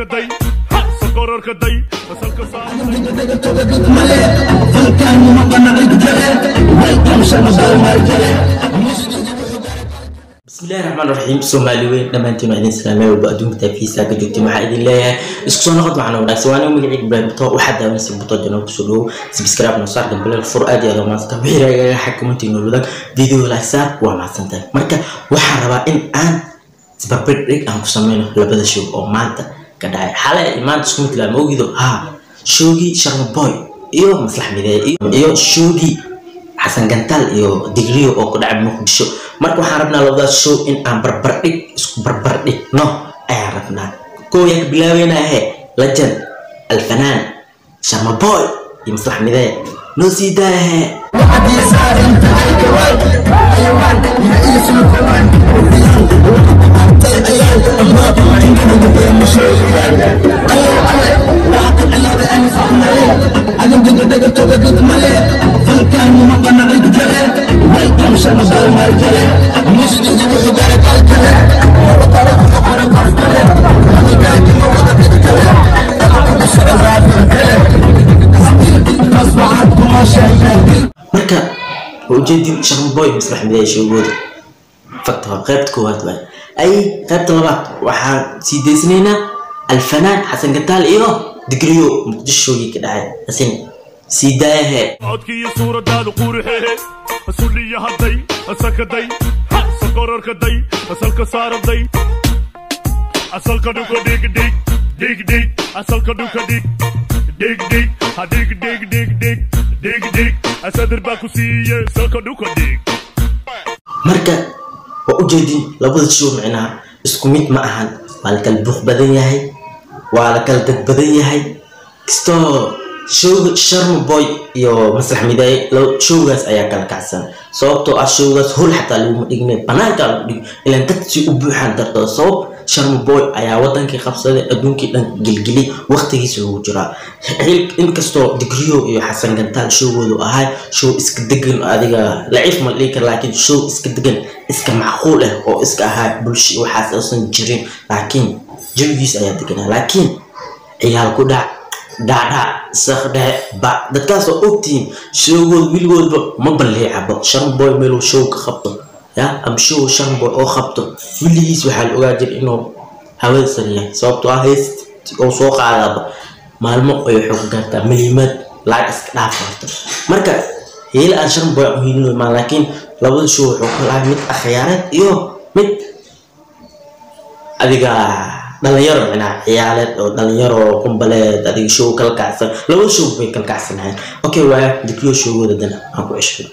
day sokororka day asalka saa bismillahi raxmaan raxiim soomaali weyn dhammaantiin waa idin salaamay walba adduunka taafiisa ka joogtiin waxaa idin leeyahay isku soo noqod waxaana wanaagsan waa anigu magaciid ibraahim buto waxaa daawanaysa buto janal kusoo dhowo subscribe noo saar gambaleel fur aad iyo aad waa mahadsanta wixii ragaga xakamantii noo wadaag video like saar waa mahadsantahay marka waxaan rabaa in aan isbarbardhig aan ku sameyno labada show oo maanta ka dhacay xalay maanta isku mid laa ma ogido ha showgii sharma boy iyo maslax mideeye iyo showgii xasan gantaal iyo digriyo oo ku dhacay muqdisho marka waxaan rabnaa labadaas show in aan barbardhig isku barbardhigno ayaan rabnaa kooyaa ka bilaabeynaahe legend alfanaan sharma boy iyo maslax midee noo sii daayahe marka waa ujeedin sharma boy maslax midee showgooda fakta waa qaybta koowaad waay ay qaybta labaad waxaan sii daysanaynaa alfanaan xasan gantaal iyo digriyo muqdisho showgii ka dhacay asin sii daayahe codkiiyo suuradaadu quruxehe sulliya hadday asakaday sokororka day asalka saaraday asalka dhuka dhig dhig dhig dhig asalka dhuka dhig dhig dhig ha dhig dhig dhig dhig dhig dhig asadir baa ku siiye salka dhuka dhig marka waa ujeedin labada show micnaha isku mid ma ahan waa la kala buuq badan yahay waa la kala dad badan yahay kastoo showga sharma boy iyo maslax midaye showgaas ayaa kala kacsan sababtoo ah showgaas hol xataa laguma dhigne banaankaa lagu dhig ilaan dad si u buuxaan dartoo sabab sharma boy ayaa wadankii qabsaday adduunkii dhan gelgeli waqtigiisa lagu jiraa inkastoo digriyo iyo xasan gantaal showgoodu ahay show iska degan adiga laciif ma dhihi kara laakiin show iska degan iska macquul ah oo iska ahaa bulsho waxaas uusan jirin laakiin jawigiis ayaa deganaa laakiin ciyaal ku dhac dhacdhac sakdhexe ba dadkaas oo ogtihiin showgood wiligoodba ma balliicabo sharmboy meeluu show ka qabto ya ama show sharmboy oo qabto wiligiis waxaa la ogaa jira inuu hawada sariyahay sababtoo ah heest oo soo qaadaaba maalmo ay waxay ku gaartaa miliimad lacag iska dhaaf karto marka heela aan sharmboy aan hiilino maan laakiin labada show wuxuu ka lahay mid akhyaareed iyo mid adiga dhalinyaro micnaha ciyaaleed oo dhalinyaro kumbaleed adiga show kala kacsan labada show bay kala kacsanahayn okay waaya digriyo showgooda dana aan ku ceshado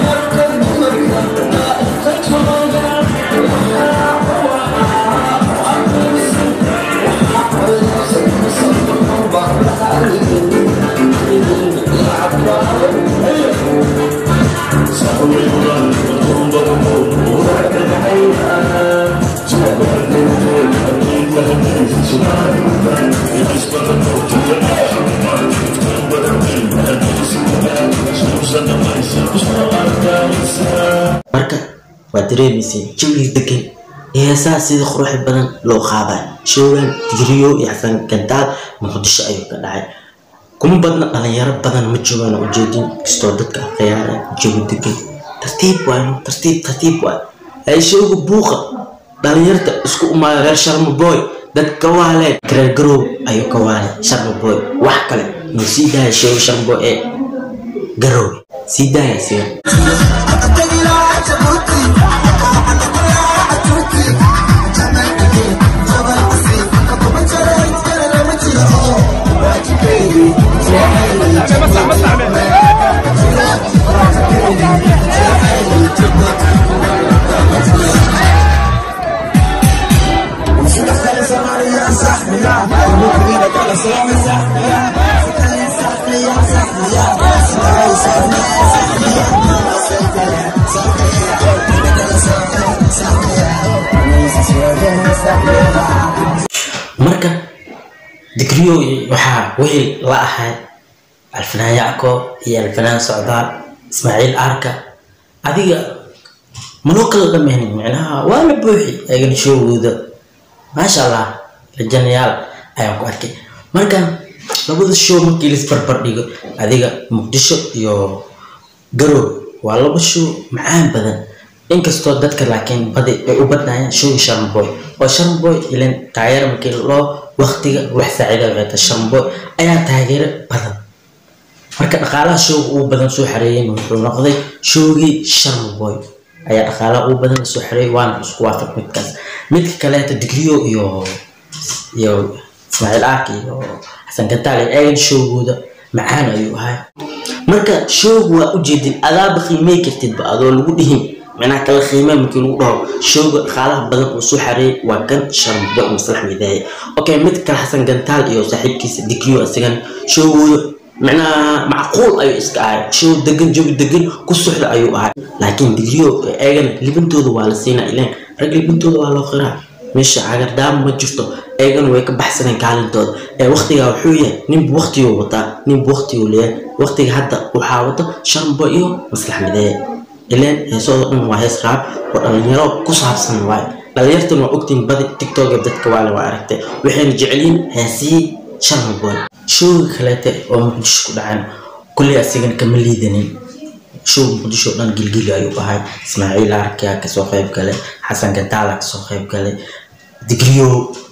marka waa dareemayseen jawiga degan ee heesaha sida quruxda badan loo qaaday showgan digriyo iyo xasan gantaal muqdisho ayuu ka dhacay kuma badna dhalinyaro badan ma joogaan ujeedin kastoo dadka khiyaara jawi degan tartiib waay tartiib tartiib waay ay showga buuqa dhalinyarta isku umaada reer sharma boy dad kawaaleed gareer garow ayuu kawaale sharma boy wax kale noo sii daaya showga sharma boy ee garow sii daaya siga marka digriyo waxaa wehel la ahay alfanaan yacko iyo alfanaan socdaal ismaaciil arka adiga manoo kala dhameynin micnaha waa la buuxi ayagana shoogooda maasha allah rajanayaal ayaan ku arkay marka labada show markii lis barbar dhigo adiga muqdisho iyo garow waa laba show macaan badan inkastoo dadka laakiin badi ay u badnayaan showga sharmboy oo sharmboy ilan taageero markii loo waqtiga wax saacida waxay tahay sharmboy ayaa taageero badan marka dhaqaalaha showga ugu badan soo xareeyeen wuxuu noqday showgii sharmboy ayaa dhaqaalaha ugu badan soo xareeyay waana isku waafaq midkaas midka kaleeta digriyo iyo iyo ismaaciil aark iyo xasan gataal eegan showgooda macaan ayuu ahay marka showga waa ujeedin adaaba qiimey kartidba adoo lagu dhihin micnaha kala qiimee markii lagu dhaho showga dhaqaalaha badan uu soo xareeyay waa kan sharmbo maslax midaaye okay mid kale xasan gantaal iyo saaxiibkiisa digriyo isagan showgooda micnaha macquul ayuu iska ahay show degan jawi degan ku suxda ayuu ahay laakiin digriyo eegana libintooda waa la siinaa ileen rag libintooda waa loo qiraa meesha cagardaama ma jirto eegana way ka baxsaneen kaalintooda ee waqtigaa wuxuu yahay ninba waqtiguu wataa ninba waqtiguu leeyahay waqtiga hadda waxaa wata sharmbo iyo maslax mideeye ileen heesooda dhan waa hees raab oo dhalinyaro ku saabsan waaye dhalinyartan waa ogtiin badi tiktoka dadka waale waa aragtay waxayna jecelyiin heesihii sharmaboy showga kaleete oo muqdisho ku dhacan kulley asigana kama liidanin show muqdisho dhan gilgili ayuu ahay ismaaciil arkaa kasoo qayb galay xasan gantaala kasoo qayb galay digriyo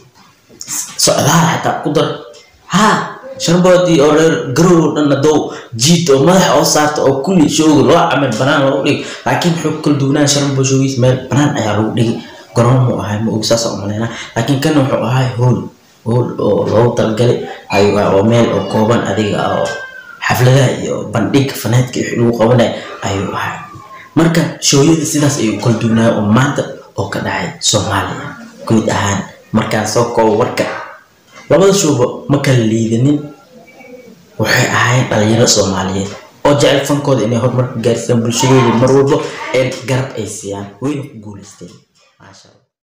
socdaal xataa ku dar ha sharboodii oo reer garow dhan adow jiid oo madaxa oo saarta oo kulli showga loo camal banaan lagu dhigi laakiin wuxuu kala duwanaan sharbo showgiis meel banaan ayaa lagu dhigi garoon mu ahay ma og saas umaleynaa laakiin kana wuxuu ahay hool hool oo loogu talagalay ayuu ah oo meel oo kooban adiga ah oo xafladaha iyo bandhiga fanaadka wixii lagu qabanaya ayuu ahay marka shooyada sidaas ayuu kala duwanaya oo maanta oo ka dhacay soomaaliya guud ahaan markaan soo koobo warka labada showba ma kala liidanin waxay ahaayeen dhalinyaro soomaaliyeed oo jecel fankooda inay horumarka gaarsiiyaan bulshadooda mar walba ee garab ay siiyaan wayna ku guuleysteen maasha allah